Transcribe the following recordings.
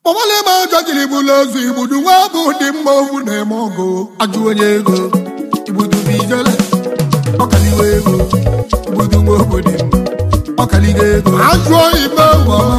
ọbala ma ọjọ jiri bụlụ ozu igbudu nwa bụ dị mma ovu na-eme ọgụ ajụ onye ego igbudu bụ ijele ọkaliwe ego igbudu nwa obodo ọkaliga ego ajụọ igbe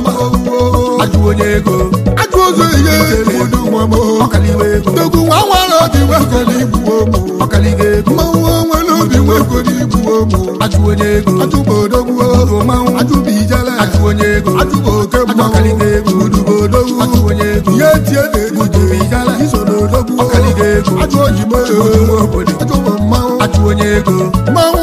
ajụ onye ego ajụ ozu ihe igbudu nwa m ọkaliwe ego dogwu nwa nwere obi nwego na igbu omu ọkaliga ego mmanwụ nwere obi nwego na igbu omu ajụ onye ego ajụ bụ odogwu ogo mmanwụ ajụ bụ ijele ajụ onye ego ajụ bụ oke mmanwụ ọkaliga ego igbudu bụ odogwu ajụ onye ego ihe tie na-egbudu bụ ijele iso na odogwu ọkaliga ego ajụ oyibo obodo ajụ bụ mmanwụ ajụ onye ego mmanwụ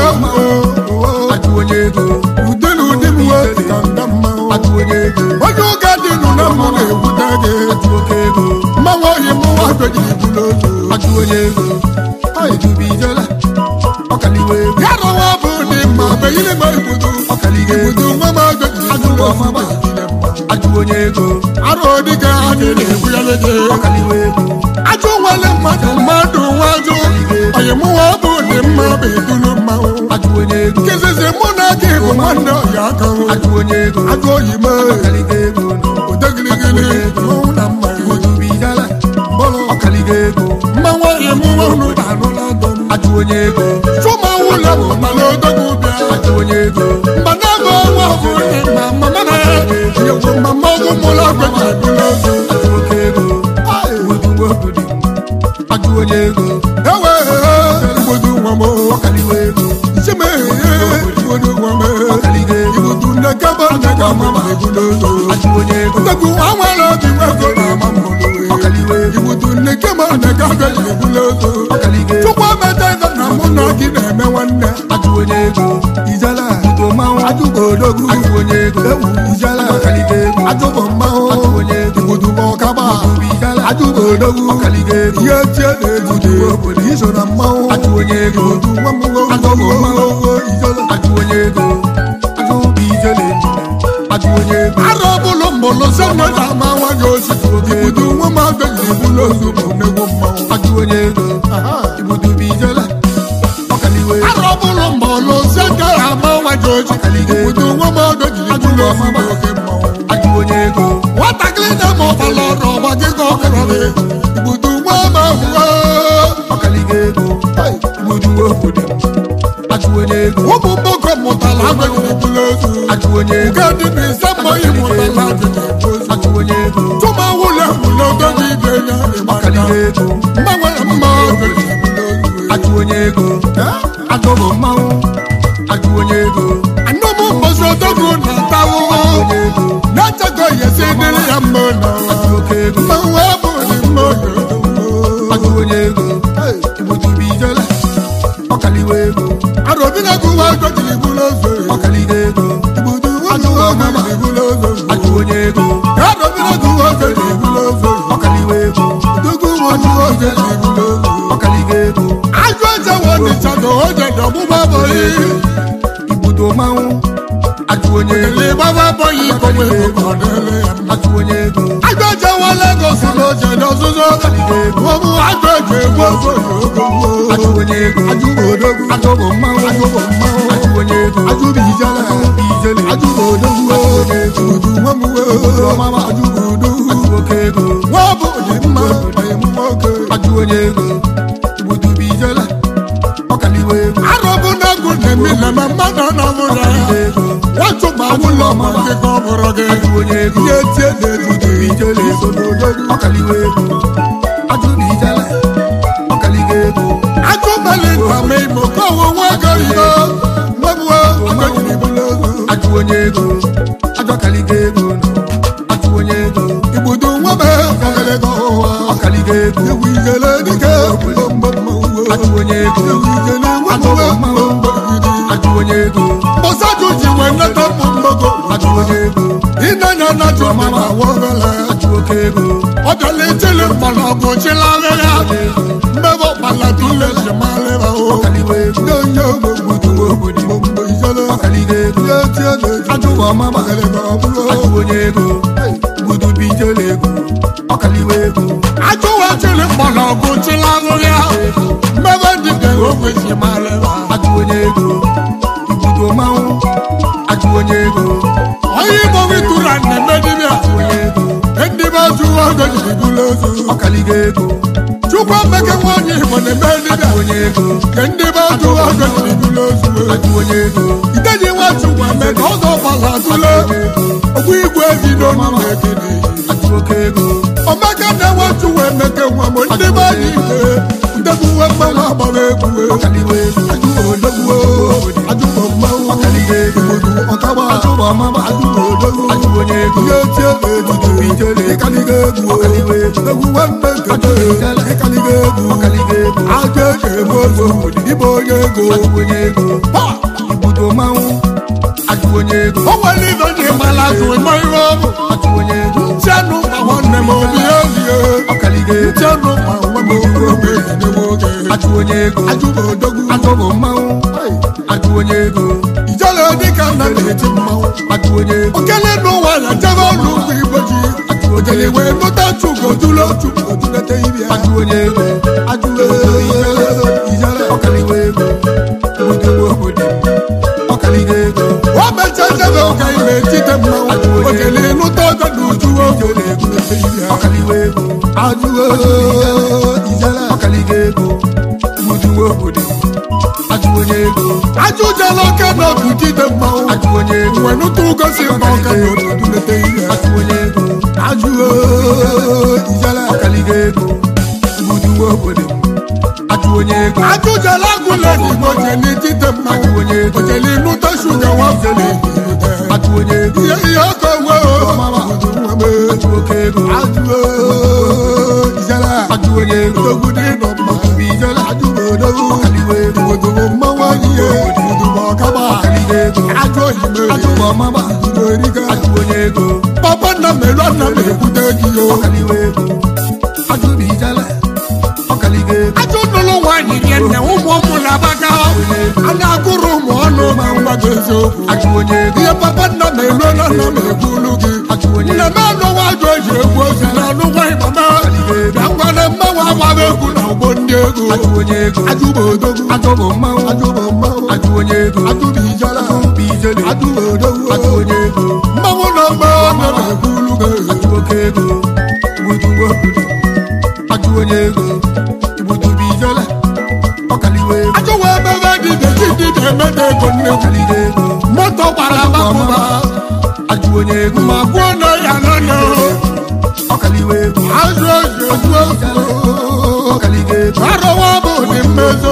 ajụ onye ego ude na ụdị m nwe ka nga mmanwụ ajụ onye ego onye ụka dị nụ na mma na-egbute gị ajụ oke ego mmanwụ oyi m nwa dojiri bụrụ ozu ajụ onye ego edubi ijele ọkaliwe ego ya rọwa bụ dị mma beghịrị m igbudu ọkaliga egbudu nwa m dojiri ajụ ọmama ajụ onye ego arụ dịka anyị na-egbu ya lege ọkaliwe ego ajụ nwere mmadụ mmadụ nwa ajụ onye mụnwa bụ dị mma bụ edulu mmanwụ ajụ onye ego kezizi mụ na gị bụ nwanne ọya aka ajụ onye ego ajụ oyi m ọkaliga ego odegirigiri mmanwụ na mma odubijala mmanwụ ọkaliga ego mmanwụ oyi mụnwa unu na-anụla ndụ ajụ onye ego chụmanwụ ụlọ bụ mana odogwu bịa ajụ onye ego mgbana bụ ọnwa bụ ndị mma mama na ya nyekwu mama ọgwụ mụlọ gbeji ebula ozu ajụ oke ego odugbo obodo ajụ onye ego ewe igbodu nwa m ọkaliwe ego ichemeghe igbodu nwa m ọkaliga ego igbodu nne kaba nne ka mama ebula ozu ajụ onye ego ndegwu nwa nwere obi nwego na ama mmụlụ ọkaliwe ego igbodu nne kama nne ka gaji ebula ozu ọkaliga ego chukwu emeta ego na mụ na gị na-eme nwanne ajụ onye ego ijala udo mmanwụ ajụ bụ odogwu ajụ onye ego ewu ijala ọkaliga ego ajụ bụ mmanwụ ajụ onye ego igbodu bụ ọkaba ajụ bụ odogwu ọkaliga ego ihe tie na-ejude obodo iso na mmanwụ ajụ onye ego otu nwa mmụọ ajụ bụ mmanwụ ijele ajụ onye ego ajụ bụ ijele ajụ onye ego arụ ọbụlụ mbụlụ sị nwe na ama nwanyị osisi igbudu nwa m abịaghị ibulu ozu bụ nnegwu mmanwụ ajụ onye ego igbudu bụ ijele ọkaliwe arụ ọbụlụ mbụlụ sị nke ama nwanyị osisi igbudu nwa m abịaghị ibulu ozu bụ oke mmanwụ ajụ onye ego nwatakịrị na-eme ọbala ọrụ ọgba gị ka ọkọrọ gị igbudu nwa ma hụwa ọkaliga ego igbudu obodo ajụ onye ego ụmụ mgbọkọ mụtara agbaghị ibulu ozu ajụ onye ego nke dị n'ise mmanya mụtara ajụ onye ego tụma wụlọ wụlọ ogogo ibe ya ọkaliga ego mgbanwere mma ajụ onye ego ajụ bụ mmanwụ ajụ onye ego anụmụ mbosi odogwu na-ata ụhụ na-echego yesi dịrị ya mma na oke ego mmanwụ abụghị mma ajụ onye ego igbutubi ijele ọkaliwe ego arụbi na-agụ nwa ego jiri bụrụ ozo ọkaliga ego igbutu ajụ ọmama jiri bụrụ ozo ajụ onye ego arụbi na-agụ nwa ego jiri bụrụ ozo ọkaliwe ego dugwu nwa ajụ ozo jiri bụrụ ozo ọkaliga ego ajụ eje wọnịcha na oje dị ọgbụgba bọghị igbutu mmanwụ ajụ onye ego ịgbaba bọghị ikọwe ego ajụ onye ego ajụ eje wa Lagos na oje dị ọzụzụ ọkaliga ego ọmụ ajụ eje egwu ozo ajụ onye ego ajụ bụ odogwu ajụ bụ mmanwụ ajụ bụ mmanwụ ajụ onye ego ajụ bụ ijele bụ ijele ajụ bụ odogwu ajụ onye ego odu nwa m nwe obodo ọmama ajụ bụ odogwu ajụ oke ego nwa bụ dị mma onye mma oke ajụ onye ego igbudu bụ ijele ọkaliwe ego arụ bụ na agụ na-emile na mmadụ na-abụrụ ya nwatụ ma ụlọ ma gị ka ọ bụrụ gị ajụ onye ego ihe tie na-ejude ijele ego n'odogwu ọkaliwe ego ajụ bụ ijele ọkaliga ego ajụ mali nta ma imo ka ọwụ nwa ego ego mgbebuo ọgọjiri bụrụ ego ajụ onye ego ajụ ọkaliga ego ajụ onye ego igbudu nwa m ọkaliga ọhụwa ọkaliga ego ewu ijele dike obodo mgbe mmanwụ ajụ onye ego ewu ijele ajụ mmanwụ mgbagide ajụ onye ego mbọsajụ ji nwee nneta mmụ mgbago ajụ onye ego ịnanya na ajụ mama wọbele ajụ oke ego ọ bịala ijele mgbọrọgwụ chịlara ya mmebe ọkpala tụle ji malịra o ọkaliwe ego onye ogbo gbudu obodo mgbe ijele ọkaliga ego ya tie na ajụ ọma gbagalịga ọ bụrụ ajụ onye ego gbudu bụ ijele ego ọkaliwe ego ajụ wechiri mgbọrọgwụ chịlara ya mmebe dịka ogwe ji malịra ajụ onye ego igbudu mmanwụ ajụ onye ego onye igbo witụra na-eme dibịa ndị ọgọ jiri bụrụ ozu ọkaligo ego chukwu emeke nwaanyị igbo na-eme ajụ dibịa onye ego nke ndị be ajụ ọgọ jiri bụrụ ozu ajụ onye ego ideji nwa chukwu emeka ọzọ gbara atụle ogbu igwe ezi n'onu na-ekene ajụ oke ego omeka na nwa chukwu emeke nwa m ndị be anyị ike ndegbuwe mmanwụ agbara egwu ọkaligo ego ajụ odogwu ajụ mmanwụ ọkaligo ego ọkagba ajụ ọmama ajụ odogwu ajụ onye ego ihe ochie na-ejide ijele ịkaligo egwu ọkaligo ego egwu nwanne nkete ịkaligo egwu ọkaligo ego aja eji eme ozu ịbụ onye ego ajụ onye ego Pa! ibudo mmanwụ ajụ onye ego o nwere ibe ji mara azụ ịma ihe ọ bụ ajụ onye ego tianụ ma nwanne m obi ezie ọkaligo ego tianụ ma nwa m obi ezinegbu oge ajụ onye ego ajụ m odogwu ajụ bụ mmanwụ ajụ onye ego ijele dịka nna na-eti mmanwụ ajụ onye ego okele n'ụwa na jebe ọnụ ugwu igbo ji ojele wee nụta chugo dulu otu odulete ibe ya ajụ onye ego ajụ ijele ọkaligo ego ibudo obodo ọkaligo ego o mecha jebe ụka ime etite mmanwụ ojele nụta ọjọ na uju oge na-egulete ibe ya ọkaligo ego ajụ ijele ọkaligo ego ibudo obodo ajụ onye ego ajụ jele oke na otu jide mmanwụ ajụ onye ego wee nụta ugosi mma ọka na otu odulete ibe ya ajụ onye ego ajụ ijele ọkaligo ego ibudo obodo ajụ onye ego ajụ jele agụle n'igbo jele jide ajụ mmanwụ onye ego ojele nụta shuga nwafele ajụ onye ego ihe ihe ọkọ nwe ajụ oke ego ajụ ijele ajụ onye ego odogwu dị nọ mma bụ ijele ajụ odogwu ọkaligo ego odogwu mmanwụ anyị ihe odogwu ọkaba ọkaligo ego ajụ oyime ajụ bụ ọmama ajụ erika ajụ onye ego papa nna m elu nna m ekwute gị yo ọkaligo ego ajụ bụ ijele ọkaligo ego ajụ nụlụ nwaanyị nye nne ụmụ ụmụ na-abaga a na-agụrụ ụmụ ọnụ ma mgbago eziokwu ajụ onye ego ihe papa nna m elu nna m ekwulu gị ajụ onye nne ego m anụwa ajụ eji egwu ozi na anụ nwaanyị mama na ngwana mmanwụ agbaghị egwu na ụgbọ ndị ego ajụ onye ego ajụ bụ odogwu ajụ bụ mmanwụ ajụ bụ mmanwụ ajụ onye ego ajụ bụ ijala bụ ijele ajụ bụ odogwu ajụ onye ego mmanwụ na mmanwụ nna m ekwulu gị ajụ oke ego ibudo obodo ajụ onye ego ibudo bụ ijele ọkaligo ego ajụ wee mebe dị deji dị na-emeta ego nne ọkaligo ego moto gbara agbapụba ajụ onye ego ma gwuo na ya nọ ọkaligo ego azụ ezi otu otu ọkaligo ego arọwa bụ dị mmezo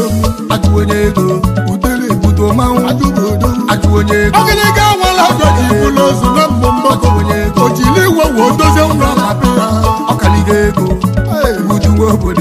ajụ onye ego udele ibudo mmanwụ ajụ bụ odogwu ajụ onye ego ọgịnịga nwere ọjọ ji ibu n'ozu na mbụ mbọ ajụ onye ego o jiri iwe wee dozie nwa ma be ya ọkaligo ego ibudo nwa obodo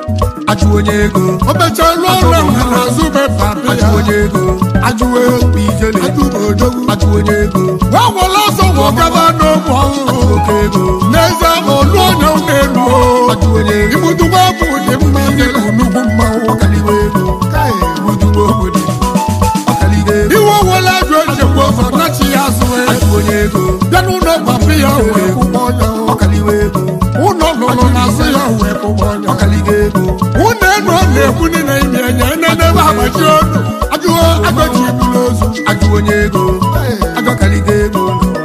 ajụ onye ego o mechaa rụọ ọrụ na n'azụ be papi ajụ ya onye ego ajụ bụ ijele ajụ bụ odogwu ajụ onye ego nwa nwere ọsọ wee gaba n'ogbe ọhụrụ oke ego n'ezie ma olu onye na-elu ajụ onye ego ibudugba bụ dị mma dị ka nnukwu mmanwụ ọkaligo ego ibudo nwa obodo ọkaligo ego iwe wele ajụ echekwa ọzọ nachi ya azụ ajụ onye ego bịa n'ụlọ papi ya wee kwụgbọ ọnya ọkaligo ego ụlọ lụrụ n'azụ ya wee kwụgbọ ọnya ọkaligo ego ụlọ enu ọ na-ekwu ndị na-ime enye enenebe agbaji ọnụ ajụọ agbaji ibulu ozu ajụ onye ego ajụ ọkaligo ego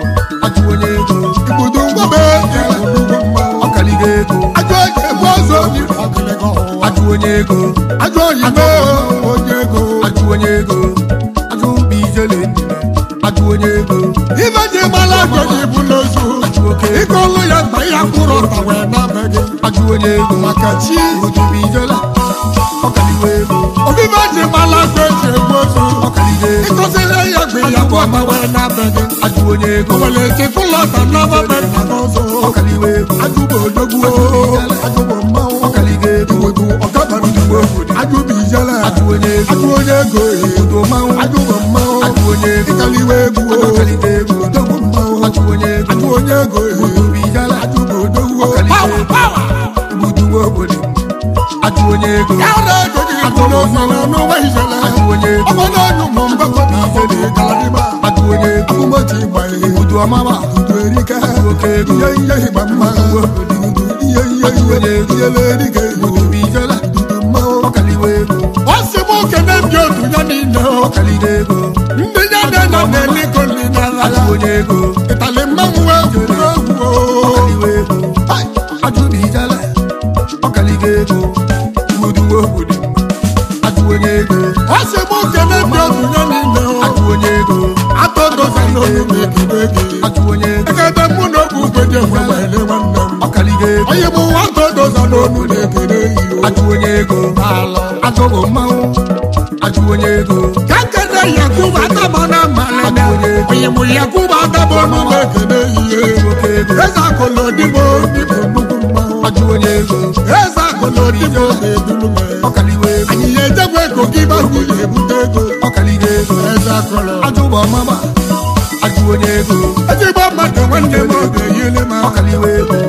ajụ onye ego ibudo mgbabe ya nnukwu mmanwụ ọkaligo ego ajụ eji egbu ọzọ dị ọkịlịga ọhụrụ ajụ onye ego ajụ oyibo onye ego ajụ onye ego ajụ bụ ijele ndịna ajụ onye ego ibe ji mara ajọ ji ibulu ozu ajụ oke ego ike ọlụ ya mgbe ya kwụrụ ọta wee na-abe gị ajụ onye ego maka chi otu bụ ijele ọkaligo ego obibe ji mara ajọ eji egbu ozu ọkaligo ego ịkọsịrị ya mgbe ya kwụ ọta wee na-abe gị ajụ onye ego o nwere ike fụlọta n'ọba nna n'ọzọ ọkaligo ego ajụ bụ odogwu ajụ bụ mmanwụ ọkaligo ego iwedu ọgabara Iwe obodo. ajụ bụ ijele ajụ onye ego ajụ onye ego obodo mmanwụ ajụ bụ mmanwụ ajụ onye ego ịkaliwe egwu ọkaligo ego odogwu mmanwụ ajụ onye ego ajụ onye ego obodo bụ ijele ajụ bụ odogwu Ọkaliwe ego. ibudo nwa obodo ajụ onye ego ya ọrụ ego ji atụ n'ụzọ na n'ụwa ijele ajụ onye ego ọgbọdọ ọnyụ mụ mgbakọ na ijele galadịba ajụ onye ego akụmọchi ịgba ihe ibudo ọmama udu erike oke ego ihe ihe ịgba mma ihe ihe ihe ihele erike obodo bụ ijele udu mmanwụ ọkaligo ego ọ sị m okene ndị otu ya niile ọkaligo ego ndị ya na na na-eliko nri n'ala ajụ onye ego ịtali mmanwụ wee gwuru egwu ọkaligo ego ọnụ m ekele gị ajụ onye ego ekete mụ na obu ugbeji enwewele nwanne m ọkaligo ego onye bụ nwata odoza n'onu na-ekele yi ajụ onye ego ala ajụbụ mmanwụ ajụ onye ego ka nkene yakubu ataba na mmalene onye mụ yakubu ataba ọnụ m ekele yi oke ego eze akụlụ dịbo dịbụ nnukwu mmanwụ ajụ onye ego eze akụlụ dịbo na-edulu m ọkaligo ego anyị ya ejekwa ego gị bagwu na-ebute ego ọkaligo ego eze akụlụ ajụbụ ọmama ajụ onye ego ezigbo mmadụ nwanne m oge yile m aka ọkaligo ego